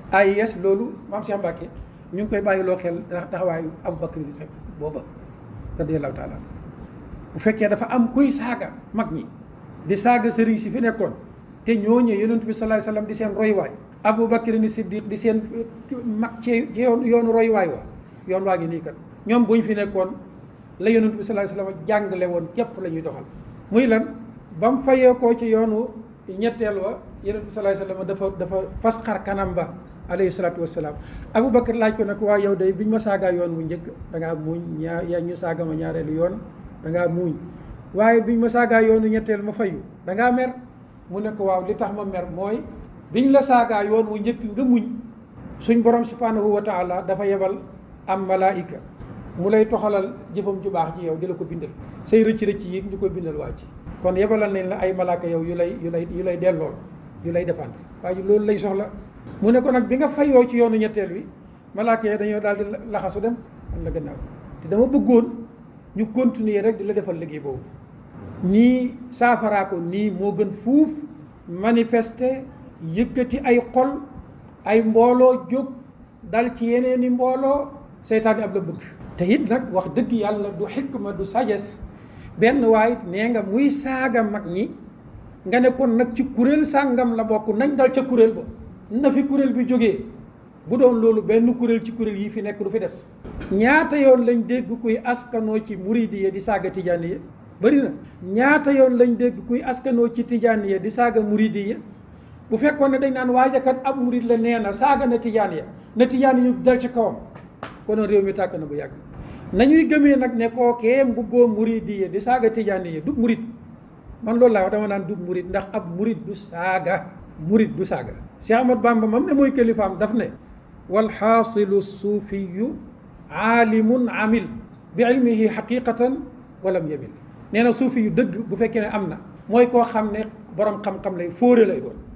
AIS loolu maam Cheikh Mbacke ñu ngi koy bàyyiloo xel ndax taxawaayu Aboubacar di Seck booba radiyallahu taala bu fekkee dafa am kuy saaga mag ñi di saaga sëriñ si fi nekkoon te ñooñee yonent bi salaay salaam di seen roywaay Aboubacar ni Siddiq di seen mag ci yoon yoonu roywaay wa yoon waa ngi nii kat ñoom buñ fi nekkoon la yonent bi salaay salaam jàngale woon képp la ñuy doxal muy lan ba mu fayee koo ci yoonu ñetteel wa yonent bi salaay salaam dafa dafa fas xar kanam ba alayhi salaatu wasalaam Aboubacar laaj ko nag waa yow day biñ ma saagaa yoon wu njëkk da ngaa muuñ ñaa yaa ñu saaga ma ñaareelu yoon da ngaa muuñ waaye biñ ma saagaa yoonu ñetteel ma fayu da ngaa mer mu ne ko waaw li tax ma mer mooy biñ la saagaa yoon wu njëkk nga muñ suñ borom subhanahu wa taala dafa yebal am malaayika mu lay toxalal jëfam ju baax ji yow di la ko bindal say rëcc rëcc yi ñu koy bindal waa ci kon yebalal nañ la ay malaaka yow yu lay yu lay yu lay dellool yu lay défendre waaye loolu lay soxla mu ne ko nag bi nga fayoo ci yoonu ñetteel wi malaaka yi dañoo daal di laxasu dem am la gannaaw te dama bëggoon ñu continuer rek di la defal liggéey boobu nii saafaraa ko nii moo gën fuuf manifester yëkkati ay xol ay mbooloo jóg dal ci yeneen i mbooloo seytaan bi ab la bëgg te it nag wax dëgg yàlla du xikma du sagesse benn waay nee nga muy saaga mag ñi nga ne kon nag ci kuréel sàngam la bokk nañ dal ca kuréel ba na fi kuréel bi jógee bu doon loolu benn kuréel ci kuréel yi fi nekk du fi des ñaata yoon lañ dégg kuy askanoo ci muridiya di saaga tijaaniya bëri na ñaata yoon lañ dégg kuy askanoo ci tijaaniya di saaga muridiya bu fekkoon ne dañ naan waajakat ab murid la nee na saaga na tijaaniya na tijaan yu dal ci kawam konoon réew mi tàkk na bu yàgg nañuy gëmee nag ne kookee mbubboo muridiya di saaga tijaaniya du murid man loolu laa wax dama naan du murid ndax ab murid du saaga murid du saaga Cheikh Ahmad Bamba mam ne mooy kilifaam daf ne walxaasilu suufiyu aalimun amil bi ilmihi xaqiqatan walam yamil nee na suufi yu dëgg bu fekkee ne am na mooy koo xam ne borom xam-xam lay fóore lay doon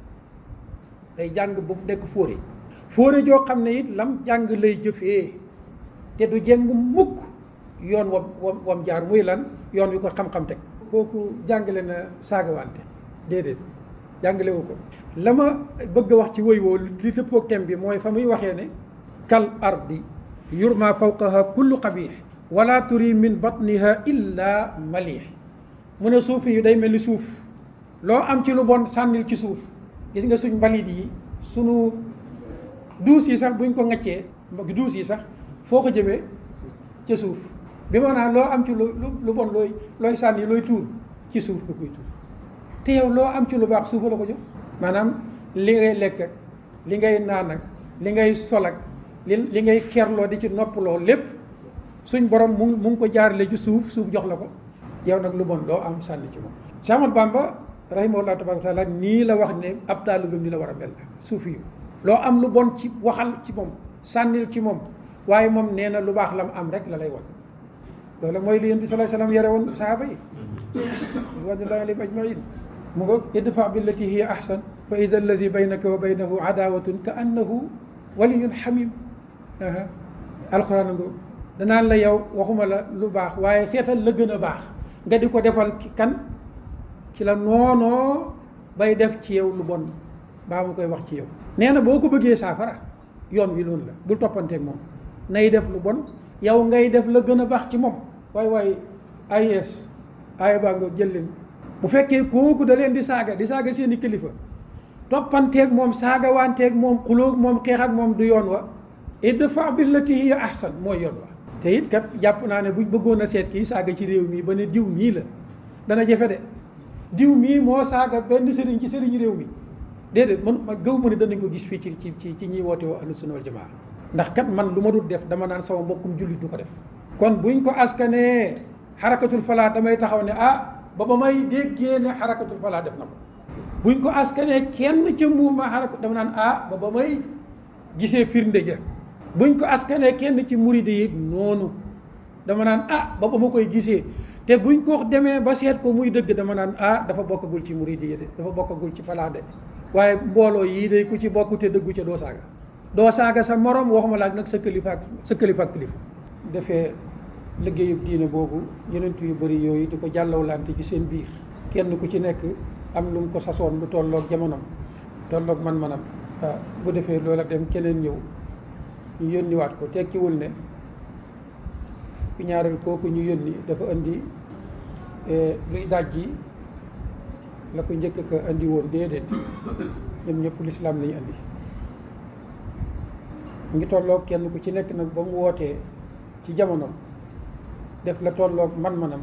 day jàng bu nekk fóore fóore joo xam ne it lam jàng lay jëfee te du jeng mukk yoon wam wam wam jaar muy lan yoon wi ko xam-xam teg kooku jàngale na saagawante déedéet jàngale wu ko la ma bëgg a wax ci woy woo li dëppook thème bi mooy fa muy waxee ne kal ardi yurma fawqaha kullu qabih wala turi min batniha illa malih mu ne suufi yu day mel ni suuf loo am ci lu bon sànnil ci suuf gis nga suñ mbalit yi sunu duus yi sax buñ ko ŋaccee duus yi sax foo ko jëmee ca suuf bi maanaam loo am ci lu lu bon looy looy sànni looy tuur ci suuf nga koy tuur te yow loo am ci lu baax suufa la ko jox maanaam li ngay lekk ak li ngay naan ak li ngay sol ak li li ngay kerloo di ci noppaloo lépp suñ borom mu mu ngi ko jaarale ci suuf suuf jox la ko yow nag lu bon loo am sànni ci moom Cheikh Ahmad Bamba rahimahullah tabaraka taala nii la wax ne ab taalibam ni la war a mel suuf yu loo am lu bon ci waxal ci moom sànnil ci moom waaye moom nee na lu baax la mu am rek la lay wan loolu mooy li yéen bi sallallahu alayhi wasallam yare woon sahaaba yi ridwanullahi alayhim ajmain mu nga idfa billati hiya ahsan fa ida allazi baynaka wa baynahu adawatun ka annahu waliyun hamim alquran nga danaan la yow waxuma la lu baax waaye seetal la gën a baax nga di ko defal kan ci la noonoo bay def ci yow lu bon baa mu koy wax ci yow nee na boo ko bëggee saafara yoon wi loolu la bul toppanteeg moom nay def lu bon yow ngay def la gën a baax ci moom waay waay AIS aaya baa nga jël leen bu fekkee kooku da leen di saaga di saaga seeni kilifa toppanteeg moom saaga wanteeg moom xulóog moom xeex ak moom du yoon wa idfa billati hiya ahsan mooy yoon wa te it kat jàpp naa ne buñ bëggoon a seet kii saaga ci réew mi ba ne diw mii la dana jafe de diw mii moo saaga benn sëriñ ci sëriñ réew mi déedéet man ma gëw ma ne danañ ko gis fii ci ci ci ci ñiy woote woo ahlu sunna wal jamaa ndax kat man lu ma dul def dama naan sama mbokkum jullit du ko def kon buñ ko askanee xarakatul falaa damay taxaw ne ah ba ba may déggee ne xarakatul falaa def na ko buñ ko askanee kenn ca mouvement xarakat dama naan ah ba ba may gisee firnde ja buñ ko askanee kenn ci muride yi noonu dama naan ah ba ba ma koy gisee te buñ ko demee ba seet ko muy dëgg dama naan ah dafa bokkagul ci muride yi de dafa bokkagul ci falaa de waaye mbooloo yii day ku ci bokk te dëggu ca doo saaga doo saaga sa morom waxuma la ak nag sa kilifa ak sa kilifa ak kilifa defee liggéeyub diine boobu yenent yu bëri yooyu di ko jàllawlante ci seen biir kenn ku ci nekk am lu mu ko sasoon lu tolloog jamonom tolloog man-manam waaw bu defee loola dem keneen ñëw ñu yónniwaat ko tekkiwul ne ku ñaareel kooku ñu yónni dafa indi luy dajji la ko njëkk ka indi woon déedéet ñoom ñëpp lislaam lañu indi mu ngi tolloog kenn ku ci nekk nag ba mu wootee ci jamono def la tolloog man-manam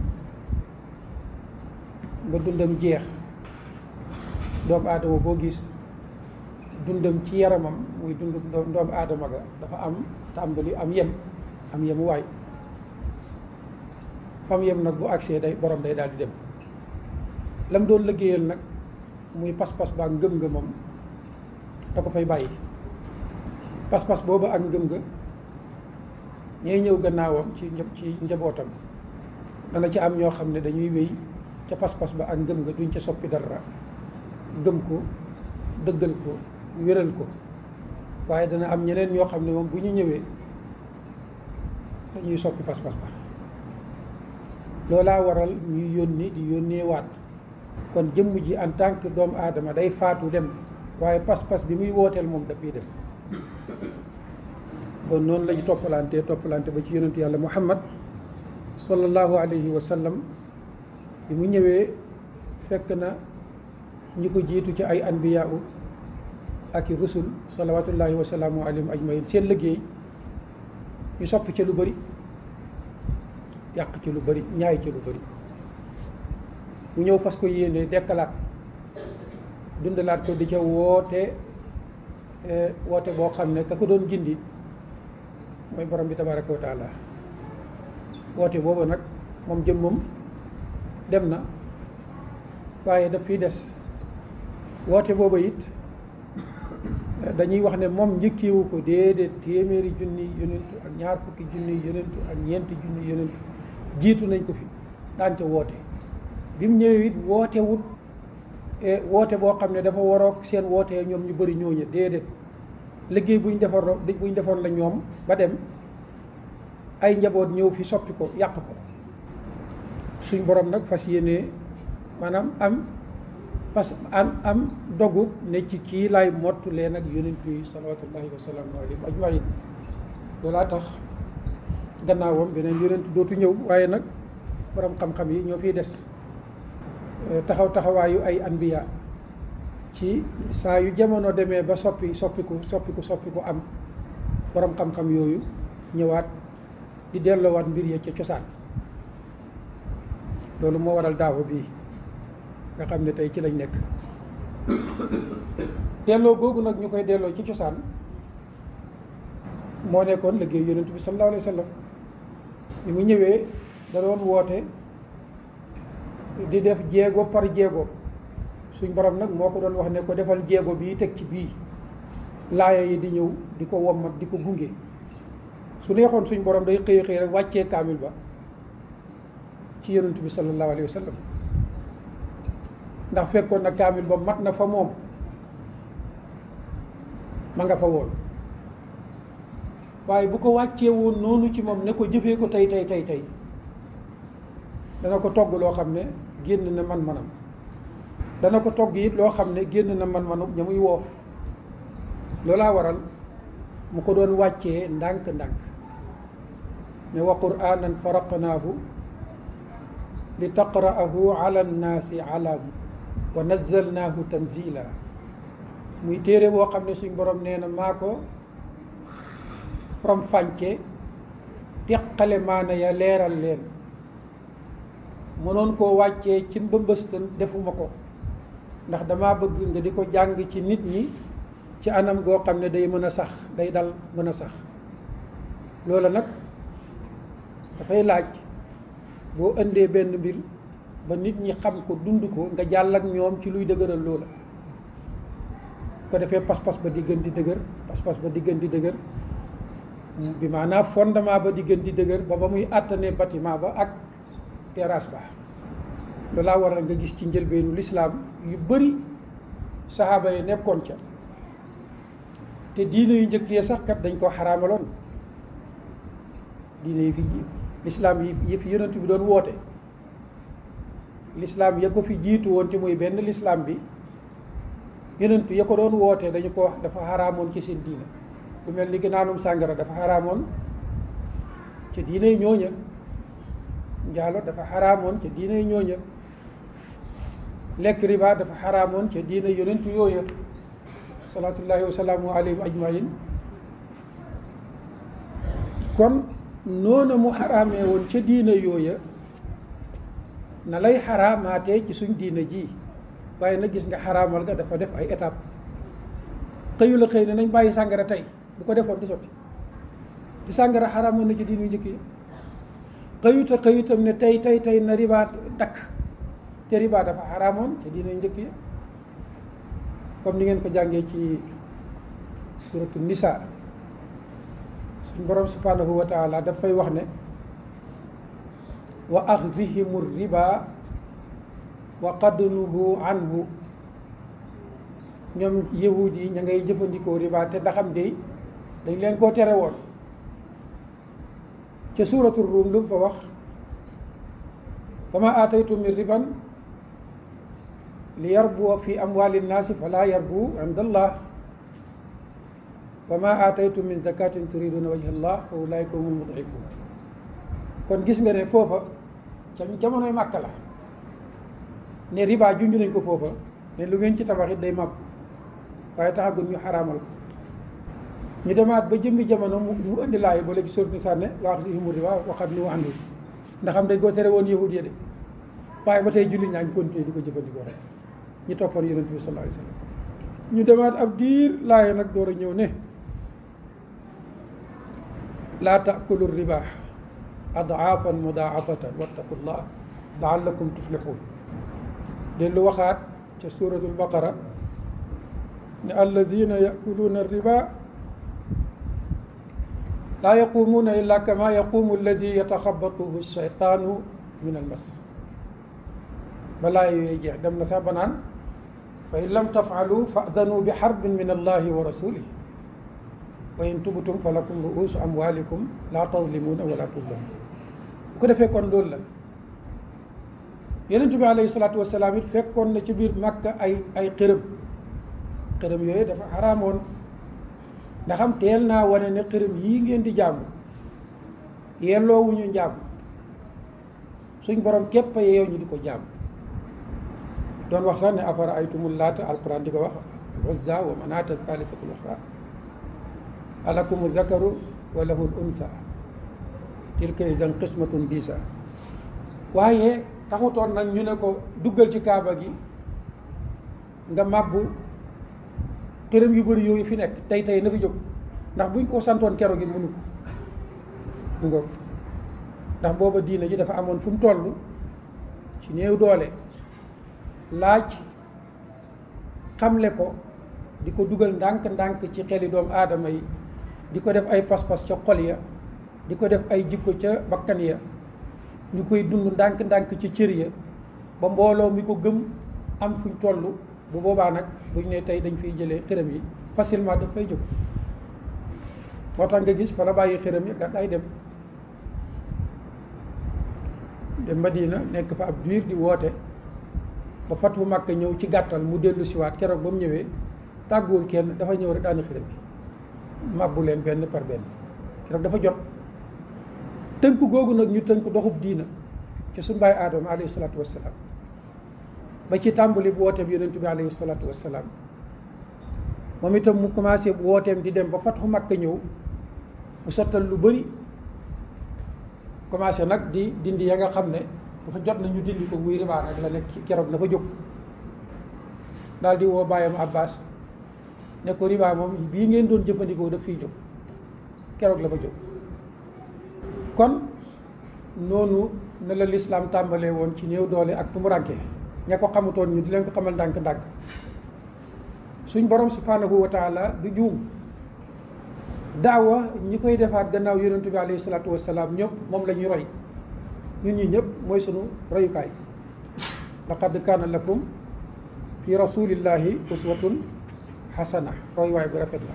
ba dundam jeex doomu aadama boo gis dundam ci yaramam muy dund doomu aadama ga dafa am tàmbali am yem am yem waay fam yem nag bu agsee day borom day daal di dem lam doon liggéeyal nag muy pas-pas ba ak ngëm-ngëmam da ko fay bàyyi pas-pas boobu ak ngëm-nga ñooy ñëw gannaawam ci ci njabootam dana ci am ñoo xam ne dañuy wéy ca pas-pas ba ak ngëm nga duñ ca soppi dara gëm ko dëggal ko wéral ko waaye dana am ñeneen ñoo xam ne moom bu ñu ñëwee dañuy soppi pas-pas ba loolaa waral ñuy yónni di yónnee waat kon jëmm ji en tant que doomu aadama day faatu dem waaye pas-pas bi muy wooteel moom dafay des bon noonu lañu toppalante toppalante ba ci yonentu yàlla muhammad sallallahu alayhi wa sallam bi mu ñëwee fekk na ñi ko jiitu ci ay anbiyaa ak i rusul salawatullahi wa salaamu alayhim ajmain seen liggéey ñu sopp ci lu bëri yàq ci lu bëri ñaay ci lu bëri mu ñëw fas ko yéene dekkalaat dundalaat ko di ca woote woote boo xam ne ka ko doon gindi mooy borom bi tabaraka wa taala woote boobu nag moom jëmmam dem na waaye daf fiy des woote boobu it dañuy wax ne moom njëkkeewu ko déedéet téeméeri junni yonentu ak ñaar fukki junni yonentu ak ñeenti junni yonentu jiitu nañ ko fi daan ca woote bi mu ñëwee it woote wut woote boo xam ne dafa waroog seen woote ñoom ñu bëri ñooñu déedéet liggéey buñ defaroon buñ defoon la ñoom ba dem ay njaboot ñëw fi soppi ko yàq ko suñ borom nag fas yéene maanaam am parce que am am dogu ne ci kii laay mottu leen ak yonent yi salawatullahi wa salaamu alayhim ajmain loolaa tax gannaawam beneen yonent dootu ñëw waaye nag borom xam-xam yi ñoo fiy des taxaw taxawaayu ay anbiya ci saa yu jamono demee ba soppi soppiku soppiku soppiku am borom xam-xam yooyu ñëwaat di delloowaat mbir ya ca cosaan loolu moo waral daawa bii nga xam ne tey ci lañ nekk delloo googu nag ñu koy delloo ci cosaan moo nekkoon liggéey yonent bi sallallahu alayhi wa sallam bi mu ñëwee da doon woote di def jéego par jéego suñ borom nag moo ko doon wax ne ko defal jéego bii teg ci bii laaya yi di ñëw di ko wommat di ko gunge su neexoon suñ borom day xëy xëy rek wàccee kaamil ba ci yonent bi sallallahu alayhi wa sallam ndax fekkoon na kaamil ba mat na fa moom ma nga fa woon waaye bu ko wàccee woon noonu ci moom ne ko jëfee ko tey tey tey tey dana ko togg loo xam ne génn na man-manam dana ko togg it loo xam ne génn na man-manu ña muy woo loolaa waral mu ko doon wàccee ndànk-ndànk ne wa qur'anan faraqnaahu li taqra'ahu ala nnaasi ala wa nazzalnaahu tanzila muy téere boo xam ne suñ borom nee na maa ko from fànce teqale maana ya leeral leen mënoon koo wàccee ci mbëmbëstan defuma ko ndax dama bëgg nga di ko jàng ci nit ñi ci anam goo xam ne day mën a sax day dal mën a sax loola nag dafay laaj boo indee benn mbir ba nit ñi xam ko dund ko nga jàll ak ñoom ci luy dëgëral loola ko defee pas-pas ba di gën di dëgër pas-pas ba di gën di dëgër bi maanaam fondement ba di gën di dëgër ba ba muy àttane bâtiment ba ak terrasse ba loolaa waral nga gis ci njëlbeenu lislaam yu bëri saxaaba yi nekkoon ca te diine yu njëkk yee sax kat dañ ko xaraamaloon diine yi fi lislaam yi yi fi yonent bi doon woote lislaam ya ko fi jiitu woon te muy benn lislaam bi yonent ya ko doon wootee dañu ko wax dafa xaraamoon ci seen diina lu mel ni ki naanum sàngara dafa xaraamoon ca diinay ñooña njaalo dafa xaraamoon ca diinay ñooña lekk riba dafa xaraamoon ca diina yonent yooya salaatullahi wa salaamu alayhim ajmain kon noona mu xaraamee woon ca diina yooya na lay xaraamaatee ci suñ diina ji waaye nag gis nga xaraamal ga dafa def ay étape xëyu la xëy ne nañ bàyyi sàngara tey bu ko defoon di sotti di sàngara xaraamoon na ci diinu njëkk yi xëyuta xëyutam ne tey tey tey na riba dakk te riba dafa xaraamoon ci diinu njëkk yi comme ni ngeen ko jàngee ci suratu nisa suñ borom subhanahu wa taala dafay wax ne wa axdihimu riba wa qadnuhu anhu ñoom yahud yi ña ngay jëfandikoo riba te ndaxam de dañ leen koo tere woon ca suuratu ruum lu mu fa wax wa ma aataytum min riban li yarbu fi amwali nnaasi fala yarbu inda allah wa ma aataytum min zakatin turiduna wajha allah fa ulaika humul mudifun kon gis nga ne foofa ca jamonoy màkka la ne riba junj nañ ko foofa ne lu ngeen ci tabax it day màbb waaye taxagul ñu xaraamal ko ñu demaat ba jëmmi jamono mu mu indi laay ba léegi sóor ni sànne wax si himu riba waxat ni waxandu ndax xam dañ ko tere woon yahud ya de waaye ba tey jullit ñaa ngi continuer di ko jëfandikoo rek ñu toppoon yonent bi sallallahu alayhi wasallam ñu demaat ab diir laay nag door a ñëw ne laa taakulu riba adaafan mudaafatan wattaqullah laallakum tuflixuun dellu waxaat ca suratul baqara ne alladina yakuluuna riba laa yaqumuuna illa kama yaqumu alladi yataxabatuhu shaytaanu min almas balaa yooyu jeex dem na sax ba naan fa in lam tafaalu fadanu bi xarbin min allahi wa rasulih wa in tubtum fa lakum ruusu amwalikum laa tazlimuuna wala tuzlamuun bu ko defee kon loolu la yonent bi alayhi salaatu wasalaam it fekkoon na ci biir Makka ay ay xërëm xërëm yooyu dafa xaraamoon ndax am teel naa wane ne xërëm yii ngeen di jaamu yelloowuñu njaam suñ borom képp a yeew ñu di ko jaam doon wax sax ne afara aytumul laata alquran di ko wax uzza wa manaata thalithatul uxra alakumu zakaru wa lahul unsa tilka idan qismatun diisa waaye taxutoon nag ñu ne ko duggal ci kaaba gi nga màbbu xërëm yu bëri yooyu fi nekk tey tey na fi jóg ndax buñ ko santoon kero gi mënu ko mu nga ndax booba diina ji dafa amoon fu mu toll ci néew doole laaj xamle ko di ko dugal ndànk-ndànk ci xeli doomu aadama yi di ko def ay pas-pas ca xol ya di ko def ay jikko ca bakkan ya ñu koy dund ndànk-ndànk ci cër ya ba mbooloo mi ko gëm am fuñ toll bu boobaa nag buñ ne tey dañ fiy jëlee xërëm yi facilement daf fay jóg moo tax nga gis fa la bàyyi xërëm yi gàddaay dem dem Madina nekk fa ab diir di woote ba fatu Makka ñëw ci gàttal mu dellu siwaat keroog ba mu ñëwee tàgguwul kenn dafa ñëw rek daani xërëm bi màbbu leen benn par benn keroog dafa jot tënk googu nag ñu tënk doxub diina ci suñu baay aadama alayhi salaatu wassalaam ba ci tàmbali bu wooteem yonent bi alayhi salaatu wassalaam moom itam mu commencé bu wooteem di dem ba fatu Makka ñëw mu sottal lu bëri commencé nag di dindi ya nga xam ne dafa jot na ñu dindi ko muy ribaa nag la nekk keroog na fa jóg daal di woo bàyyam Abbas ne ko ribaa moom bii ngeen doon jëfandikoo daf fiy jóg keroog la fa jóg kon noonu ne la lislaam tàmbalee woon ci néew doole ak tumuranke ña ko xamutoon ñu di leen ko xamal ndànk-ndànk suñ borom subhanahu wa taala du juum daawa ñi koy defaat gannaaw yonentu bi alayhi salaatu wasalaam ñëpp moom la ñuy roy ñun ñi ñëpp mooy sunu royukaay laqad kaana lakum fi rasulillahi uswatun xasana royuwaay bu rafet la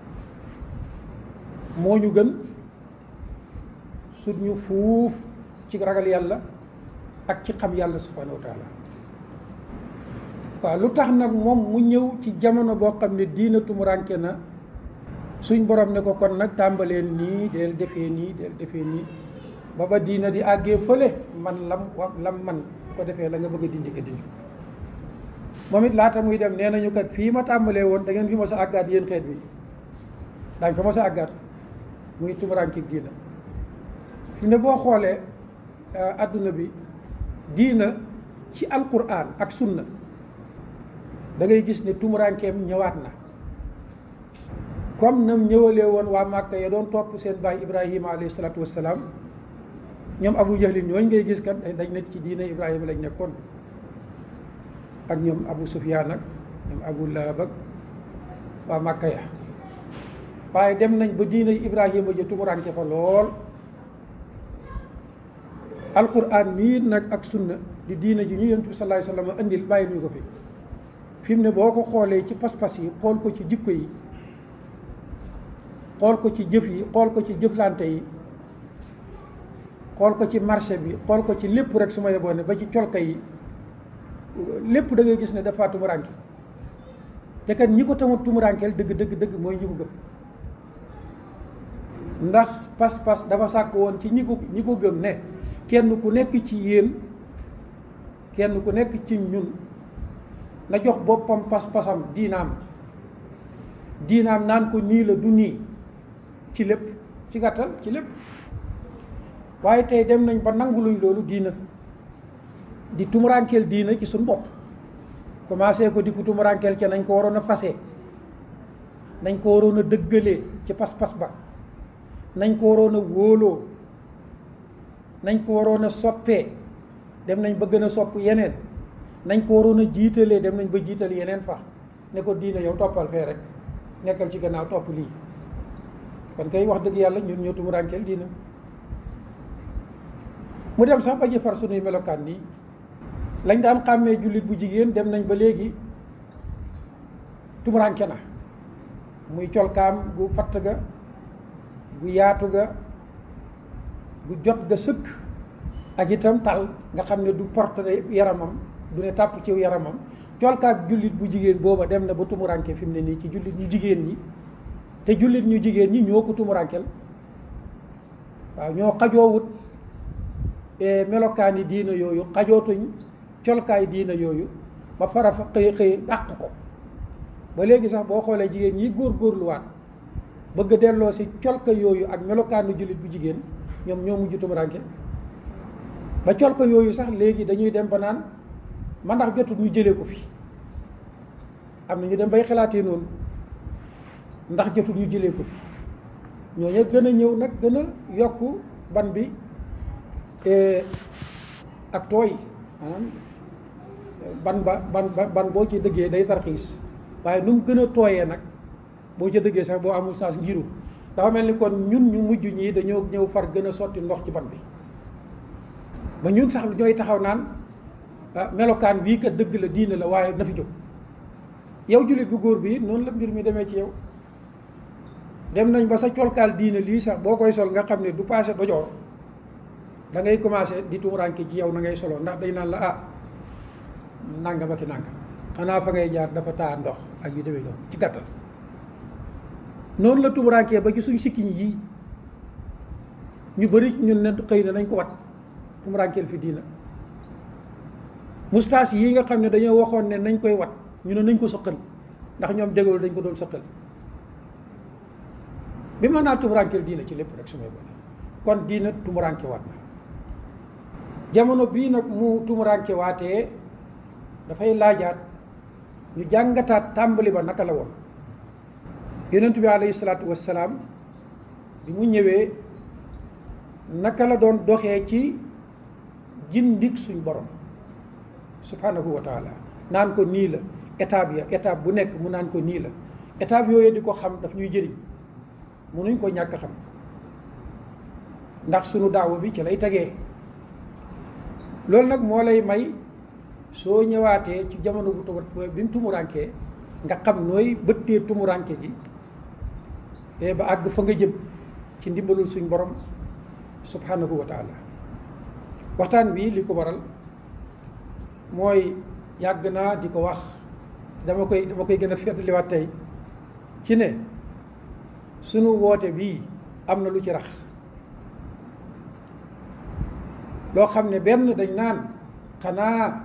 moo ñu gën sut ñu fuuf ci ragal yàlla ak ci xam yàlla subhanahu wa taala waaw lu tax nag moom mu ñëw ci jamono boo xam ne diina tumuranke na suñ borom ne ko kon nag tàmbaleen nii del defee nii del defee nii ba ba diina di àggee fële man lam wa lam man ko defee la nga bëgg a dindi ko dindi moom it laata muy dem nee nañu kat fii ma tàmbalee woon da ngeen fi mos a àggaat yéen xeet bi daañ fa mos a àggaat muy tumuranke diina fi ne boo xoolee adduna bi diina ci alquran ak sunna da ngay gis ne tumurankeem ñëwaat na comme nam ñëwalee woon waa Màkka ya doon topp seen baay Ibrahima alayhi salaatu wassalaam ñoom Abu Jahlin ñooñ ngay gis kat dañ nekk ci diina Ibrahima lañ nekkoon ak ñoom Abu Sufyaan ak ñoom Abu Lahab ak waa Màkka ya waaye dem nañ ba diina Ibrahima ja tumuranke fa lool alquran mii nag ak sunna di diina ji ñu yonent bi sallallahu alayhi wasallam andil bàyyi ñu ko fi fi mu ne boo ko xoolee ci pas-pas yi xool ko ci jikko yi xool ko ci jëf yi xool ko ci jëflante yi xool ko ci marché bi xool ko ci lépp rek su ma yeboo ne ba ci colka yi lépp da ngay gis ne dafa tumuranke te kat ñi ko tamit tumurankeel dëgg dëgg dëgg mooy ñi ko gëm ndax pas-pas dafa sàkk woon ci ñi ko ñi ko gëm ne kenn ku nekk ci yéen kenn ku nekk ci ñun na jox boppam pas-pasam diinaam diinaam naan ko nii la du nii ci lépp ci gàttal ci lépp waaye tey dem nañ ba nanguluñ loolu diina di tumurankeel diina ci suñ bopp commencé ko di ko tumurankeel ca nañ ko waroon a fase nañ ko waroon a dëggalee ci pas-pas ba nañ ko waroon a wóoloo nañ ko waroon a soppee dem nañ ba gën a sopp yeneen nañ ko waroon a jiitalee dem nañ ba jiital yeneen fa ne ko diina yow toppal fee rek nekkal ci gannaaw topp lii kon kay wax dëgg yàlla ñun ñoo tumuraankeel diina mu dem sax ba ji far sunuy melokaan nii lañ daan xàmmee jullit bu jigéen dem nañ ba léegi tumuraanke na muy colkaam gu fatt ga gu yaatu ga gu jot ga sëkk ak itam tal nga xam ne du porte yaramam du ne tàpp ci yaramam colkaak jullit bu jigéen booba dem na ba tumuranke fi mu ne nii ci jullit ñu jigéen ñi te jullit ñu jigéen ñi ñoo ko tumurankel waaw ñoo xajoowut melokaani diina yooyu xajootuñ colkaay diina yooyu ba fara fa xëy xëy dàq ko ba léegi sax boo xoolee jigéen ñi góor góorluwaat bëgg a delloo si colka yooyu ak melokaanu jullit bu jigéen ñoom ñoo mujj tumuranke ba colka yooyu sax léegi dañuy dem ba naan man ndax jotul ñu jëlee ko fi am na ñu dem bay xalaatee noonu ndax jotul ñu jëlee ko fi ñooñu gën a ñëw nag gën a yokk ban bi ak tooy maanaam ban ba ban ban boo ci dëggee day tarxiis waaye nu mu gën a tooyee nag boo ci dëggee sax boo amul saas ngiru dafa mel ni kon ñun ñu mujj ñii dañoo ñëw far gën a sotti ndox ci ban bi ba ñun sax ñooy taxaw naan melokaan bii kat dëgg la diine la waaye na fi jóg yow jullit bu góor bi noonu la mbir mi demee ci yow dem nañ ba sa colkaal diine lii sax boo koy sol nga xam ne du passé dojoor da ngay commencé di tumuranke ci yow na ngay solo ndax dañ naan la ah nangam ak i nangam xanaa fa ngay jaar dafa taa ndox ak yu demee noonu ci gàttal noonu la tumurankee ba ci suñ sikkiñ yi ñu bëri ñun ne xëy na nañ ko wat tumurankeel fi diina moustache yi nga xam ne dañoo waxoon ne nañ koy wat ñu ne nañ ko sëqal ndax ñoom dégool dañ ko doon sëqal bi ma naa tumurankeel diina ci lépp rek su may bone kon diina tumuranke waat na jamono bii nag mu tumuranke waatee dafay laajaat ñu jàngataat tàmbali ba naka la woon yonent bi alayhi salaatu wassalaam bi mu ñëwee naka la doon doxee ci jindik suñ borom subhanahu wa taala naan ko nii la étape ya étape bu nekk mu naan ko nii la étape yooyu di ko xam daf ñuy jëriñ munuñ ko ñàkk xam ndax sunu daawa bi ci lay tegee loolu nag moo lay may soo ñëwaatee ci jamono bu tumu bi mu tumurankee nga xam nooy bëttee tumuranke ji te ba àgg fa nga jëm ci ndimbalul suñ borom subhanahu wa taala waxtaan wi li ko waral mooy yàgg naa di ko wax dama koy dama koy gën a feddliwaat tey ci ne sunu woote bii am na lu ci rax loo xam ne benn dañ naan xanaa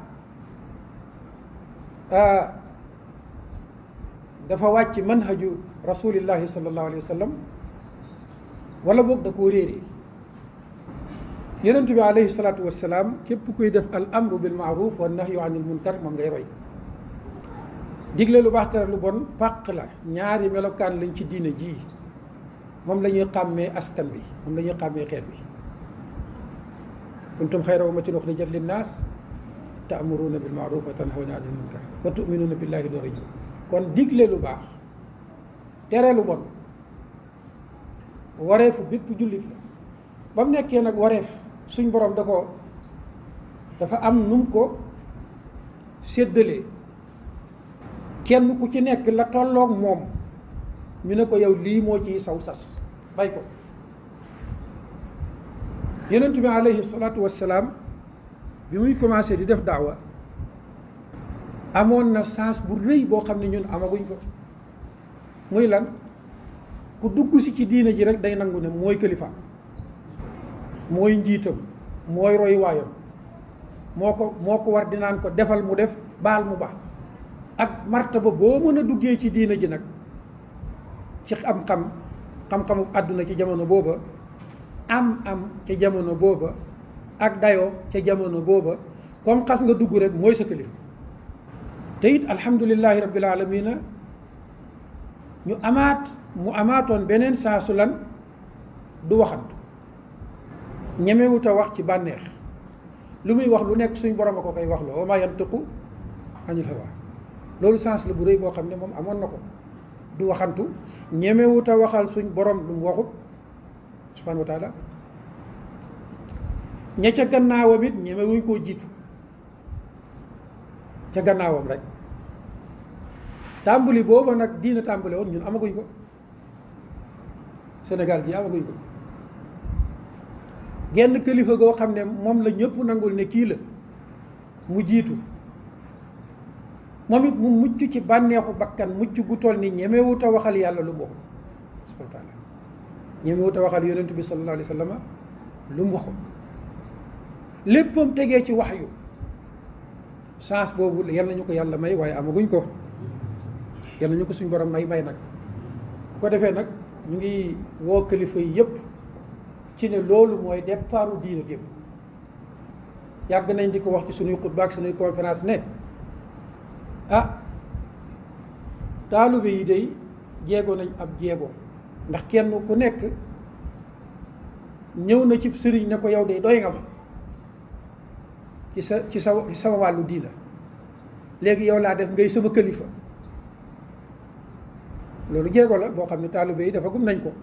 dafa wàcc manhaju rasulillahi sallallahu alayhi wa sallam wala boog da koo réeree yonent bi alayhi salaatu wassalaam képp kuy def al amru bil maaruf wa nahyu anil munkar moom ngay roy digle lu baax tere lu bon pàq la ñaari melokaan lañ ci diine ji moom la ñuy xàmmee askan bi moom la ñuy xàmmee xeet bi kuntum xayra ummatin uxrijat linnaas ta'muruna bil ma'ruf wa tanhawna anil munkar wa tu'minuna billahi door a ñëw kon digle lu baax tere lu bon wareefu bépp jullit la ba mu nekkee nag wareef suñ borom da ko dafa am num ko séddalee kenn ku ci nekk la tolloog moom ñu ne ko yow lii moo ciy saw sas bay ko yonent bi alayhi salaatu wassalaam bi muy commencé di def daawa amoon na sens bu rëy boo xam ne ñun amaguñ ko muy lan ku dugg si ci diine ji rek day nangu ne mooy kilifa mooy njiitam mooy roy waayam moo ko moo ko war di naan ko defal mu def baal mu baax ak martaba boo mën a duggee ci diine ji nag ci xam-xam xam-xamu àdduna ci jamono booba am am ca jamono booba ak dayoo ca jamono booba comme xas nga dugg rek mooy sa kilifa te it alhamdulillahi rabbil alamina ñu amaat mu amaatoon beneen saa su lan du waxantu ñemewut a wax ci bànneex lu muy wax lu nekk suñ borom a ko koy wax loo wa ma yantiqu anil hawa loolu sens la bu rëy boo xam ne moom amoon na ko du waxantu ñemewut a waxal suñ borom lu mu waxut subhanahu wa taala ña ca gannaawam it ñemewuñ koo jiitu ca gannaawam rek tàmbali booba nag diina tàmbale woon ñun amaguñ ko Sénégal gi amaguñ ko genn kilifa goo xam ne moom la ñëpp nangul ne kii la mu jiitu moom it mu mucc ci bànneexu bakkan mucc gu toll ni ñemewut a waxal yàlla lu mu waxul subhanahu wa taala ñemewut a waxal yonent bi sallallahu alayhi wa sallam lu mu waxul léppam tegee ci wax yu chance boobu yal nañu ko yàlla may waaye amaguñ ko yal nañu ko suñ borom may may nag bu ko defee nag ñu ngi woo kilifa yi yëpp ci ne loolu mooy départu diina gépp yàgg nañ di ko wax ci suñuy xutba ak suñuy conférence ne ah taalibe yi day jéego nañ ab jéego ndax kenn ku nekk ñëw na ci sëriñ ne ko yow de doy nga ma ci sa ci sa ci sama wàllu diina léegi yow laa def ngay sama kilifa loolu jéego la boo xam ne taalibe yi dafa gum nañ ko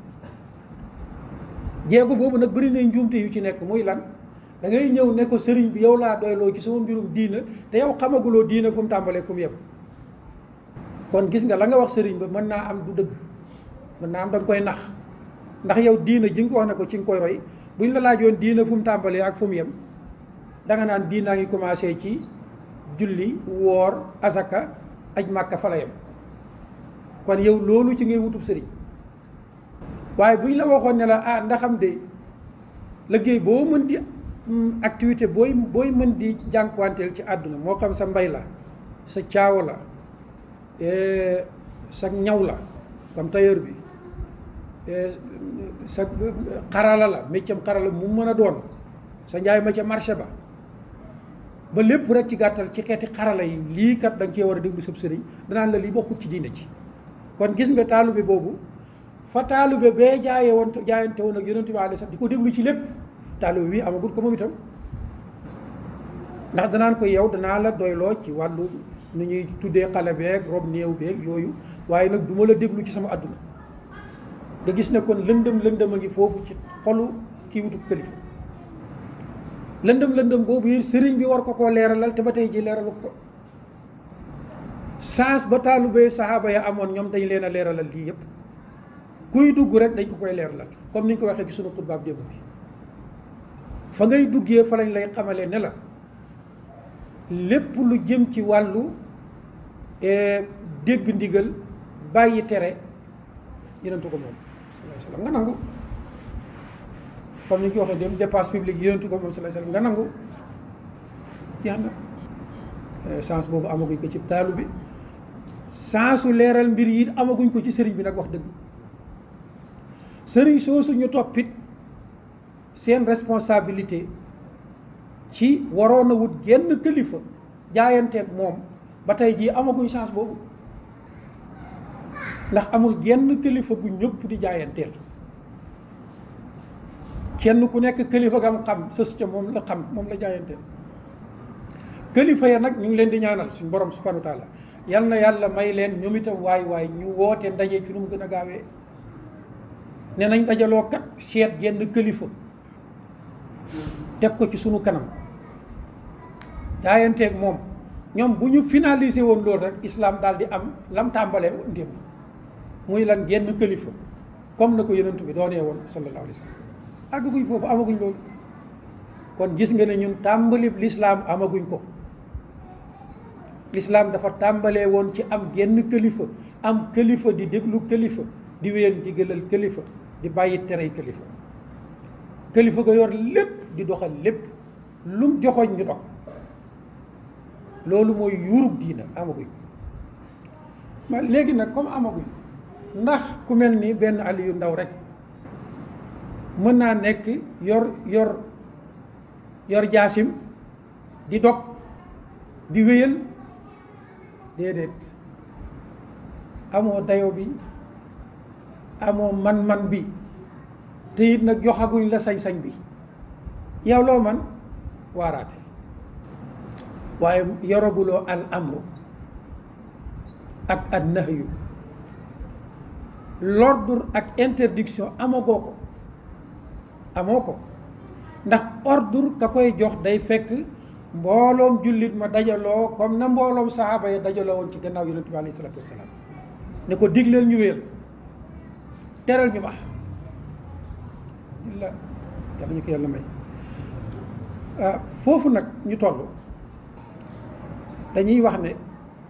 jéego boobu nag bëri nañ njuumte yu ci nekk muy lan da ngay ñëw ne ko sëriñ bi yow laa doyloo ci sama mbirum diina te yow xamaguloo diina fu mu tàmbalee fu mu yem kon gis nga la nga wax sëriñ ba mën naa am du dëgg mën naa am da nga koy nax ndax yow diina ji nga ko wax ne ko ci nga koy roy buñ la laajoon diina fu mu tàmbalee ak fu mu yem da nga naan diinaa ngi commencé ci julli woor asaka aj màkka fa la yem kon yow loolu ci ngay wutub sëriñ waaye buñ la waxoon ne la ah ndaxam de liggéey boo mën di activité booy booy mën di jànkuwanteel ci àdduna moo xam sa mbay la sa caawa la sa ñaw la comme tailleur bi sa xarala la méccam xarala mu mën a doon sa njaay ma ca marché ba ba lépp rek ci gàttal ci xeeti xarala yi lii kat da nga cee war a déglu sab sëriñ danaan la lii bokkut ci diina ci kon gis nga taalube boobu fa taalube bee jaayee woon jaayante woon ak yonent bi alayhi salaam di ko déglu ci lépp taalube bi amagul ko moom itam ndax danaan ko yow danaa la doyloo ci wàllu nu ñuy tuddee xale beeg rob néew beeg yooyu waaye nag du ma la déglu ci sama àdduna nga gis ne kon lëndëm lëndëm a ngi foofu ci xolu kii wutub kilifa lëndëm lëndëm boobu yi sëriñ bi war ko koo leeralal te ba tey ji leeralu ko sens ba taalubee saxaaba ya amoon ñoom dañ leen a leeralal lii yëpp kuy dugg rek dañ ko koy leeralal comme ni ñu ko waxee ci sunu xutbaab démb bi fa ngay duggee fa lañ lay xamalee ne la lépp lu jëm ci wàllu dégg ndigal bàyyi tere yonentu ko moom sallallahu alayhi wasallam nga nangu comme ni ñu ko waxee dem dépense publique yonentu ko moom sallallahu alayhi wasallam nga nangu jeex na sens boobu amaguñ ko ci taalu bi sensu leeral mbir yi amaguñ ko ci sëriñ bi nag wax dëgg sëriñ soosu ñu toppit seen responsabilité ci waroon a wut genn kilifa jaayanteeg moom ba tey jii amaguñ chance boobu ndax amul genn kilifa gu ñëpp di jaayanteel kenn ku nekk kilifa gam xam sës ca moom la xam moom la jaayanteel kilifa ya nag ñu ngi leen di ñaanal suñ borom subhanahu wa taala yal na yàlla may leen ñoom itam waay waay ñu woote ndaje ci nu mu gën a gaawee ne nañ dajaloo kat seet genn kilifa teg ko ci sunu kanam jaayanteeg moom ñoom bu ñu finalisé woon loolu rek islam daal di am lam tàmbalee woon démb muy lan genn kilifa comme na ko yonent bi doonee woon sallallahu alayhi wa sallam àggaguñ foofu amaguñ loolu kon gis nga ne ñun tàmbali l'islam amaguñ ko l'islam dafa tàmbalee woon ci am genn kilifa am kilifa di déglu kilifa di wéen di gëlal kilifa di bàyyi terey kilifa kilifa ga yor lépp di doxal lépp lum joxoñ ñu dox loolu mooy yuurub diina amaguñ ma léegi nag comme amaguñ ndax ku mel ni benn ali yu ndaw rek mën naa nekk yor yor yor jaasim di dog di wéyal déedéet amoo dayo bi amoo man-man bi te it nag joxaguñ la sañ-sañ bi yow loo man waaraate waaye yoraguloo al amru ak ad nahyu l'ordre ak interdiction amagoo ko amoo ko ndax ordre ka koy jox day fekk mbooloom jullit ma dajaloo comme na mbooloom saxaaba ya dajaloo woon ci gannaaw yonent bi alayhi salaatu wasalaam ne ko digleel ñu wéer teral ñu baax la yàlla ñu ko yàlla may foofu nag ñu toll dañuy wax ne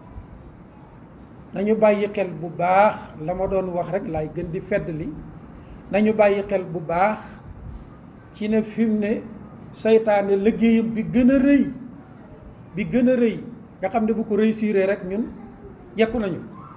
nañu bàyyi xel bu baax la ma doon wax rek laay gën di fedd li nañu bàyyi xel bu baax ci ne fi mu ne saytaane liggéeyam bi gën a rëy bi gën a rëy nga xam ne bu ko réussir rek ñun jekku nañu